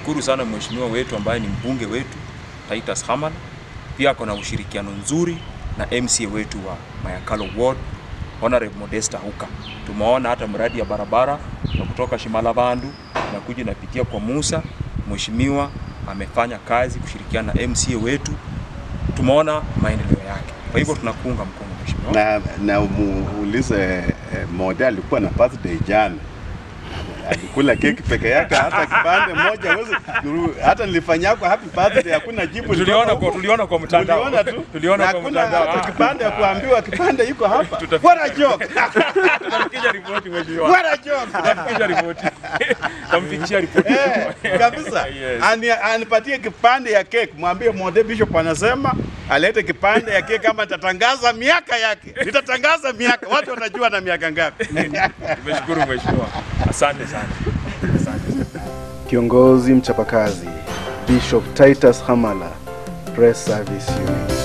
tunashukuru sana mheshimiwa wetu ambaye ni mbunge wetu Titus Hamala, pia ako na ushirikiano nzuri na MCA wetu wa Mayakalo Ward Honorable Modesta Huka. Tumeona hata mradi ya barabara ya kutoka Shimalabandu na kuja inapitia kwa Musa, mheshimiwa amefanya kazi kushirikiana na MCA wetu, tumeona maendeleo yake. Kwa hivyo tunakuunga mkono mheshimiwa. na, na muulize eh, Mode alikuwa na birthday jana, alikula keki peke yake, hata kipande moja huwezi, hata nilifanyia kwa happy birthday, hakuna jibu. Tuliona lilitoka kwa huko. tuliona kwa mtandao. Tuliona tu, Tuliona Na kwa hakuna mtandao. hata kipande ya kuambiwa kipande iko hapa. Tutafikiri- What a joke! Tutamfikisha ripoti mheshimiwa. What a joke! Tutamfikisha ripoti. Tutamfikishia ripoti. Eh, kabisa Yes. Ani, anipatie kipande ya keki, mwambie Mode Bishop anasema alete kipande ya keki, kama nitatangaza miaka yake, nitatangaza miaka, watu watajua na miaka ngapi. Tumeshukuru mheshimiwa. Asante sana. Asante sana. Kiongozi mchapakazi Bishop Titus Hamala, Press Service Unit.